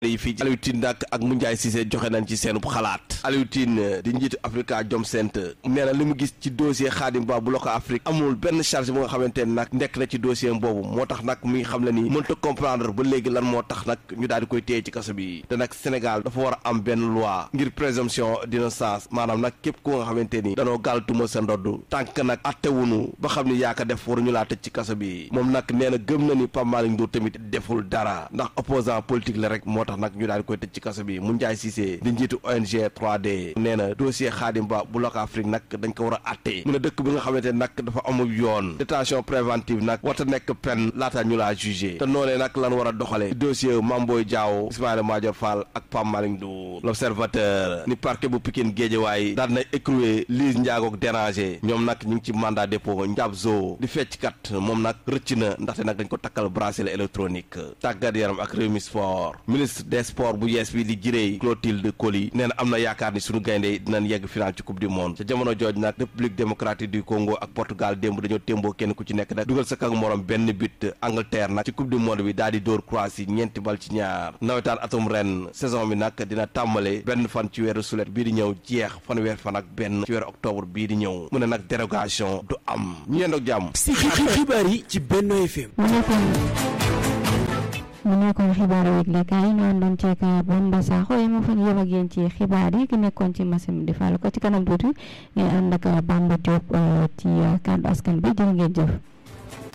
yi fii Aliou Tine nag ak Moundiaye Cissé joxe nañ ci seen xalaat Aliou Tine di njiitu Africa Jom Center nee na li mu gis ci dossier Khadim Ba bu Loko Afrique amul benn charge bu nga xamante ne nag nekk na ci dossier boobu moo tax nag muy xam le ni mënta comprendre ba léegi lan moo tax nag ñu daal di koy téye ci kaso bi te nag Sénégal dafa war a am benn loi ngir présomption d'innocence maanaam nag képp ku nga xamante ni danoo gàll tuma sa ndodd tànk nag attewunu ba xam ni yaa ko def waruñu laa tëj ci kaso bi moom nag nee na gëm na ni Pape Malick Ndour tamit deful dara ndax opposant politique la rek moo tax nag ñu daal di koy tëj ci kaso bi Moundiaye Cissé di njiitu ONG 3D nee na dossier Khadim Ba bu Loko Afrique nag dañ ko war a atte mu ne dëkk bi nga xamante ne nag dafa amul yoon détention préventive nag warta nekk peine laata ñu laa jugé te noonee nag lan war a doxale dossier Mame Boye Diao Ismaïla Madior Fall ak Pape Malick Ndour l'observateur ni parquet bu Pikine Guédiawaye daal na écroué Lise Ndiago ak déranger ñoom nag ñu ngi ci mandat dépôt Ndiab Zo di fecckat moom nag rëcc na ndaxte nag dañ ko takkal bracelet électronique tàggat yaram ak Rewmi Sport ministre des sports bu yees bi di jirey Clotilde Coly nee na am na yaakaar ni suñu gaynde dinañ yegg final ci coupe du monde ca jamono jooj nag république démocratique du Congo ak Portugal démb dañoo témboo kenn ku ci nekk nag dugal sa kak morom benn but Angleterre nag ci coupe du monde bi daal di dóor Croatie ñeenti bal ci ñaar nawetaan atum ren saison bi nag dina tàmbale benn fan ci weeru sulet bii di ñëw jeex fanweer fan ak benn ci weeru octobre bii di ñëw mu ne nag dérogation du am ñu yendoog jàmm si xibaar yi ci Benno FM mu nekkoon xibaar yi yëglekaay ñu àndoon ceeg Bamba Sakho yi ma fa yem ak yéen ci xibaar yi ki nekkoon ci machine di fàll ko ci kanam tuuti ngeen ànd ak Bamba Diop ci kàddu askan bi jërë ngeen jëf